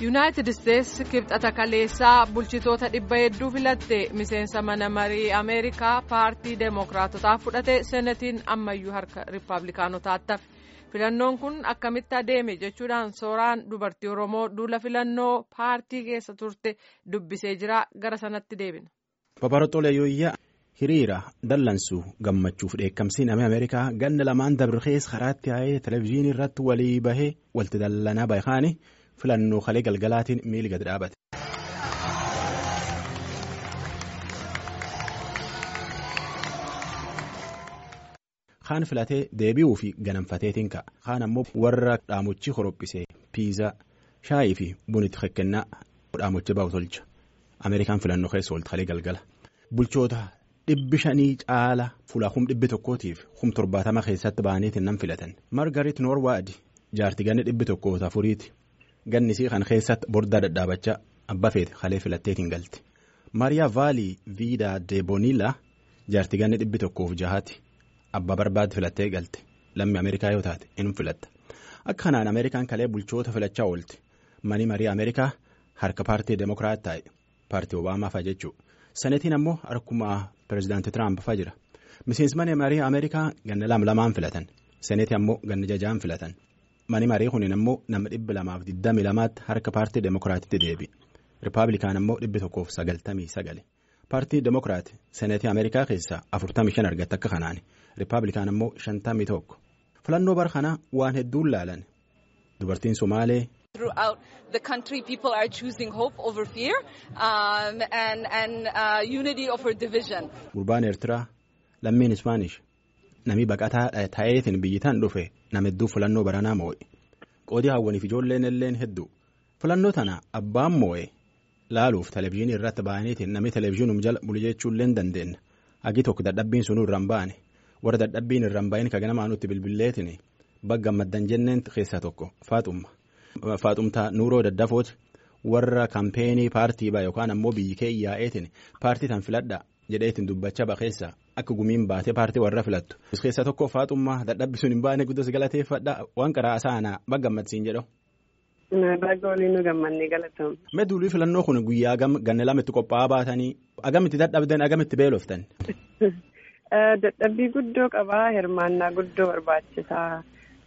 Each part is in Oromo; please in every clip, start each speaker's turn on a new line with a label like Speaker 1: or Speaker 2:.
Speaker 1: yuunaayitid isteetsi kibxata kaleessaa bulchitoota dhibba hedduu filatte miseensa mana marii ameerikaa paartii deemokiraatotaa fudhate seenatiin ammayyuu harka riippaabilikaanotaatti hafe filannoon kun akkamitti adeeme jechuudhaan sooraan dubartii oromoo duula filannoo paartii keessa turte dubbisee jira gara sanatti deebina.
Speaker 2: Babaroxoolee Yooyyaa hiriira dallansuu gammachuuf dheekkamsiin namni ameerikaa ganna lamaan dabrikees karaatti yaa'ee televezyiinii irratti walii bahee walti dallanaa baay'aani. filannoo kalee galgalaatiin miili gad dhaabate. kaan filatee deebi'uu fi ganamfateetiin ka'a kaan ammoo warra dhaamochi horophisee piizaa shaayii fi bunitti kekkennaa dhaamochi baa'u tolcha ameerikaan filannoo keessa oolti kalee galgala bulchoota dhibbi shanii caala fuulaa kum dhibbi tokkootiif kum torbaatama keessatti ba'aniitiin nan filatan margarit noorwaadi jaarti ganni dhibbi tokkoota afuriiti. gannisii kan keessatti bordaa dhadhaabachaa abbaa feete kalee filatteetiin galte maariyaa vaalii viidaa deebonila jaarti ganni dhibbi tokkoof jahaati abbaa barbaade filattee galte lammi ameerikaa yoo taate inni filatta akka kanaan ameerikaan kalee bulchoota filachaa oolte manii marii ameerikaa harka paartii deemokiraat taa'e paartii obaamaa fa'a jechuudha sanetiin ammoo harkuma pireezidaantii tiraamp fa'a jira miseensi manii marii ameerikaa ganna lama lamaan filatan saneetii ammoo ganna jajaan filatan. mani marii kunin ammoo nama dhibba lamaaf digdami lamaatti harka paartii deemokiraatitti deebi rippaabilikaan ammoo dhibbi tokkoof sagaltamii sagale paartii deemokiraati seneetii ameerikaa keessaa afurtamii shan argatte akka kanaani rippaabilikaan ammoo shantamii tokko filannoo bara kanaa waan hedduun laalan dubartiin somaalee.
Speaker 3: Throughout the country, people are choosing hope over fear um, and, and uh, unity over division.
Speaker 2: Gurbaan Eertiraa lammiin Ispaanish. Namni baqataa ta'eetiin biyyitaan dhufe nama hedduu filannoo baranaa moo'e qoodii hawwaniif ijoolleen illeen hedduu filannoo tana abbaan moo'e laaluuf televezyiinii irratti ba'aniitiin namni televezyiinum jala bulu jechuullee dandeenya hagi tokko dadhabbiin sunuu irraan ba'ane warra dadhabbiin irraan ba'in ka ganamaa nutti bilbilleetiin bagga maddan jenneen keessaa tokko faaxumma faaxumtaa nuuroo daddafooti warra kampeenii paartii ba'a yookaan ammoo biyyi kee yaa'eetiin paartii tan filadha jedheetiin dubbachaa baqeessa. Akka gumiin baatee paartii warra filattu. Keessaa tokko faaxummaa dadhabbi sun hin baane guddas galateeffadha waan karaa asaanaa bagga gammadsiin jedhu.
Speaker 4: Bagga waliin nu gammannee galatamu.
Speaker 2: Meduulii filannoo kun guyyaa ganna lama itti qophaa'aa baatanii agamitti dadhabdan agamitti beeloftan.
Speaker 4: Dadhabbii guddoo qabaa hirmaannaa guddoo barbaachisaa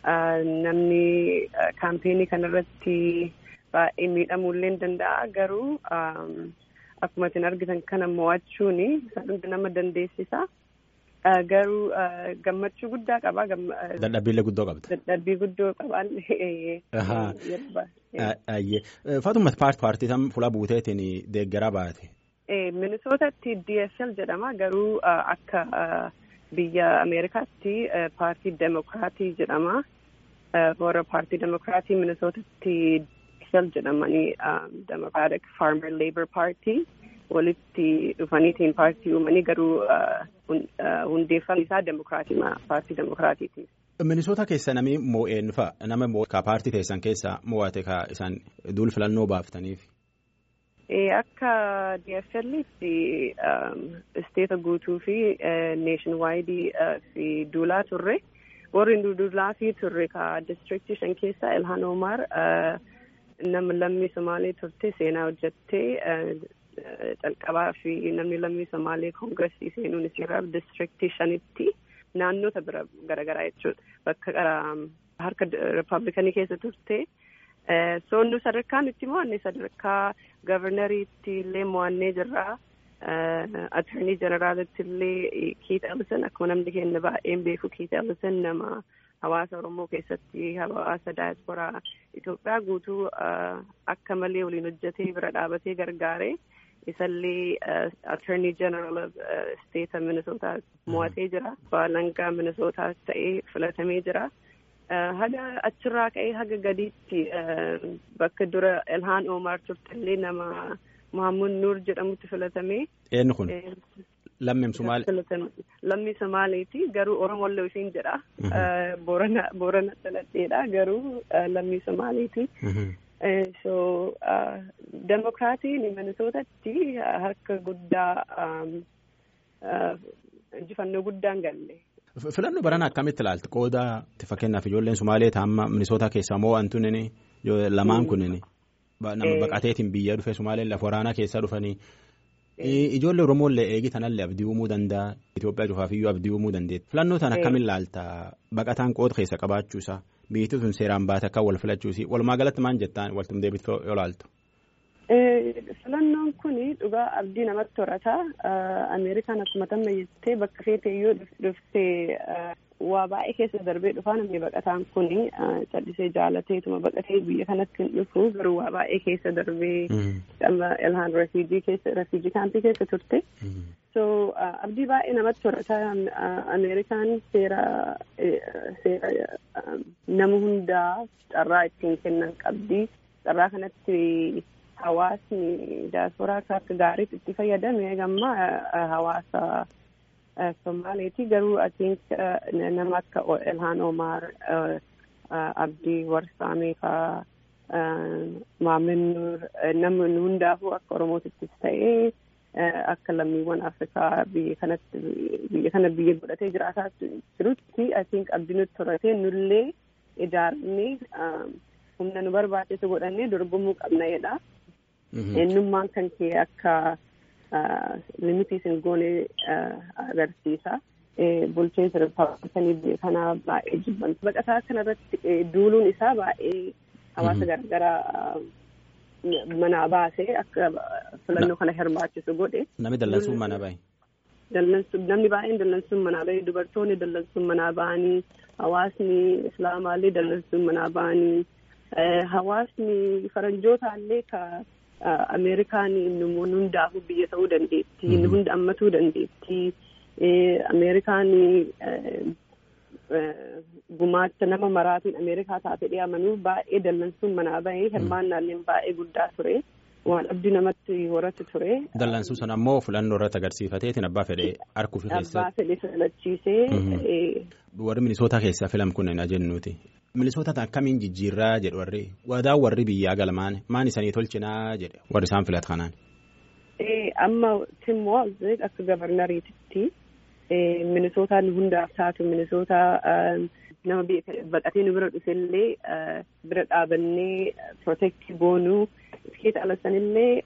Speaker 4: namni kaampeenii kanarratti baay'ee miidhamuullee ni danda'a garuu. Akkuma isin argitan kana mo'achuun hunda nama dandeessisa. Garuu gammachuu guddaa qaba.
Speaker 2: Dadhabbiillee guddoo qabda.
Speaker 4: Dadhabbii guddoo qabaan.
Speaker 2: Faatuma paartii tam fuula buuteetiin deeggaraa baate.
Speaker 4: Minisootatti DSL jedhama garuu akka biyya Ameerikaatti paartii Demokiraatii jedhama. Warra paartii Demokiraatii Minisootatti. jedhamanii democratic farmer labour party walitti dhufaniitiin paartii uumanii garuu hundeeffamni isaa demokiraatii paartii demokiraatiiti.
Speaker 2: Minisoota keessa namni moo'een fa'a nama ka paartii teessan keessaa moo'ate ka isaan duul filannoo baaftaniif.
Speaker 4: Akka DFL'tti isteeta guutuu fi neeshin waayidii fi duulaa turre warri duulaa fi turre ka distriktii shan keessaa Ilhaan Omar. Namni lammii Somaalee turte seenaa hojjettee calqabaa fi namni lammii Somaalee koongiresii seenuun isirraa distriktii shanitti naannota bira garaagaraa jechuudha. Bakka harka rippaabilikanii keessa turte. Soonnu sadarkaan itti mo'anne sadarkaa gavarnariitti illee mo'annee jirra. Attornii jeneraalitti illee Kiit Ellison akkuma namni keenya baay'een beeku Kiit Ellison nama. Hawaasa Oromoo keessatti hawaasa daayisporaa Itoophiyaa guutuu akka malee waliin hojjetee bira dhaabatee gargaaree isallee attorney general of state Minnesota mo'atee jira. Baalangaa Minnesota ta'ee filatamee jira. Haga achirraa ka'ee haga gadiitti bakka dura Ilhaan Omar turtellee nama Muhammad Nuur jedhamutti filatamee.
Speaker 2: Eenyu kun? Lammii Somaalee.
Speaker 4: Lammii Somaaleeti garuu Oromollee isheen jedha. Boorana Boorana dhaladheedha garuu lammii Somaaleeti. So Demokiraatiin Minisootatti harka guddaa injifannoo guddaan galle.
Speaker 2: Filannoo barana akkamitti ilaalta qooda fakkeenyaaf ijoolleen Sumaalee taa'amma Minisootaa keessaa moo wantoonni lamaan kunniin nama baqateetiin biyya dhufe Sumaaleen lafa waraanaa keessa dhufanii. Ijoollee Oromoolee eegi tanallee abdii uumuu danda'a. Itoophiyaa cufaafiyyuu abdii uumuu dandeetti. Filannoo tana akkamiin laalta? Baqataan qooda keessa qabaachuusaa biyyattii sun seeraan baate akka wal filachuusi walumaa galatti maal jettaan waltum deebitee yoo laaltu?
Speaker 4: Filannoon kun dhugaa abdii namatti horata. Ameerikaan akkuma tamma jettee bakka feetee yoo dhuftee waa baay'ee keessa darbee dhufaa namni baqataan kun callisee jaalateetuma baqatee biyya kanatti hin dhufu garuu waa baay'ee keessa darbee ilhaan refuujii keessa refuujii kaampii keessa turte. So abdii baay'ee namatti horata Ameerikaan seera seera nama hundaa carraa ittiin kennan qabdi. Carraa kanatti hawaasni diyaasporaa akka gaariitti itti fayyadame gamma hawaasa Somaaleeti garuu I think nama akka Ilhaan Omar Abdii Warsaamee faa Maamin Nuur nama hundaafuu akka Oromootittis ta'ee akka lammiiwwan Afrikaa biyya kanatti biyya kana biyya godhatee jiraataa jirutti I think abdii nutti horatee nullee ijaarnee humna nu barbaachisu godhannee dorgomuu qabna jedha. Eenyummaan kan kee akka limitii isin goone agarsiisa. Bulchiinsa rippaabilikanii biyya kanaa baay'ee jibban. Baqataa kanarratti duuluun isaa baay'ee hawaasa garagaraa manaa baasee akka filannoo kana hirmaachisu godhe.
Speaker 2: Namni dallansuun mana bahe.
Speaker 4: Namni baay'een dallansuun manaa bahe dubartoonni dallansuun manaa bahanii hawaasni islaamaallee dallansuun manaa bahanii hawaasni faranjootaallee ka Ameerikaan namoonni hundaafuu biyya ta'uu dandeetti. Inni hunda ammatuu dandeetti. Ameerikaan gumaacha nama maraatiin Ameerikaa taate dhiyaamanii baay'ee dallansuun manaa bahee hirmaannaalleen baay'ee guddaa ture. Waan abdii namatti horatu ture.
Speaker 2: Dallansuu sana ammoo filannoo irratti agarsiifateetiin abbaa fedhee harkuu fi keessa.
Speaker 4: Abbaa fedhee filachiisee.
Speaker 2: Warri minisootaa keessaa filam kun na jennuuti. Minisoota akkamiin jijjiirraa jedhu warri wadaa warri biyyaa galmaan maan isanii tolchinaa jedhe warri isaan filatu kanaan.
Speaker 4: Amma Tim Walz akka gabarnariititti minisootaan hundaaf taatu minisootaa nama baqatee nu bira dhufellee bira dhaabannee protektii goonuu iskeeta alasanillee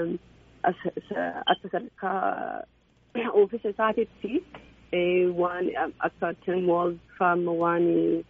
Speaker 4: akka sadarkaa oofisa isaatitti waan akka Tim Walz faama waan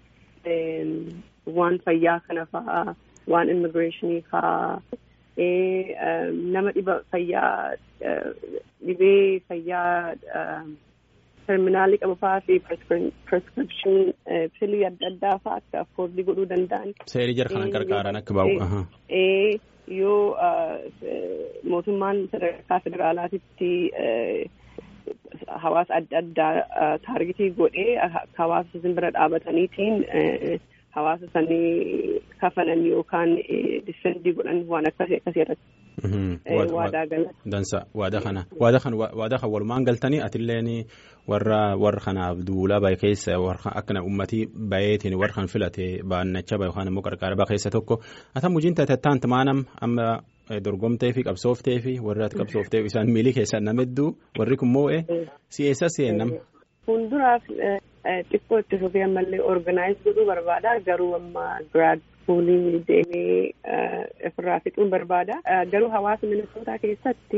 Speaker 4: waan fayyaa kana fa'aa waan immigireeshinii fa'aa nama dhiba fayyaa dhibee fayyaa terminaalii qabu fa'aa fi prescription pilii adda addaa fa'aa akka afkoordii godhuu danda'an.
Speaker 2: Seerii jara kanan gargaaran akka bahu.
Speaker 4: Yoo mootummaan sadarkaa federaalaatitti hawaasa adda addaa taargetii godhee hawaasa isin bira dhaabataniitiin hawaasa sanii kafanan yookaan difendii godhan waan akkasii akkasii irratti. Waadaa galan.
Speaker 2: Dansa waadaa kana waadaa kana waadaa kan walumaan galtanii atilleen warra warra kanaaf duulaa bahe keessa warra akkana ummatii baheetiin warra kan filate baannacha bahe yookaan immoo qarqara bahe keessa tokko ata mujiin ta'e taanti maanam amma dorgomtee fi qabsooftee fi warri ati qabsooftee isaan miilii keessaa nama hedduu warri kun moo'e si'eessa si'ennam.
Speaker 4: Fuulduraaf xiqqoo itti fufee ammallee organize godhuu barbaada garuu amma giraad fuulii deemee ofirraa fixuun barbaada garuu hawaasa minisootaa keessatti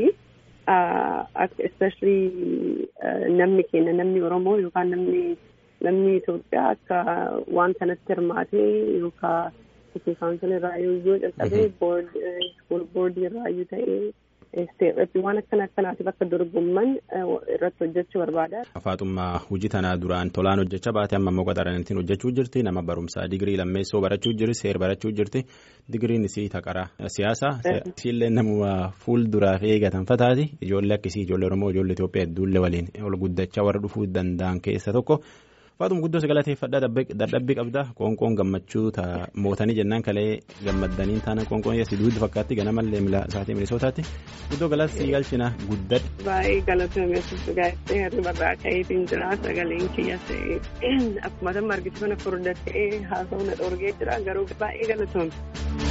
Speaker 4: especially namni keenya namni oromoo yookaan namni namni Itoophiyaa akka waan kanatti hirmaatee yookaan City Council irraa yoo calqabee board school board irraa yoo ta'ee isteetii waan akkana akkanaatiif akka dorgomman irratti hojjechuu barbaada.
Speaker 2: Faaxummaa hojii tanaa duraan tolaan hojjechaa baate amma immoo qaxaraniitiin hojjechuu jirti nama barumsaa digirii lammeessoo barachuu jirti seer barachuu jirti digiriin isii taqara siyaasa isiillee namuma fuulduraaf eegatan fataati ijoollee akkasii ijoollee oromoo ijoollee Itoophiyaa hedduullee waliin ol guddachaa warra dhufuu danda'an keessa tokko. Faaxuma guddoo sagalateeffadhaa dadhabbii qabda qoonqoon gammachuu mootanii jennaan kalee gammaddanii taana qoonqoon si duuddu fakkaatti ganamallee mila isaatii milisootaatti guddoo galata sii galchina guddadhe.
Speaker 4: Baay'ee galatoomessu gaazexee hirribarraa ka'eetiin jira sagaleen kiyya ta'e akkuma amma argitu kana furdaa ta'ee haasa'uu na dhoorgee jira garuu baay'ee galatoome.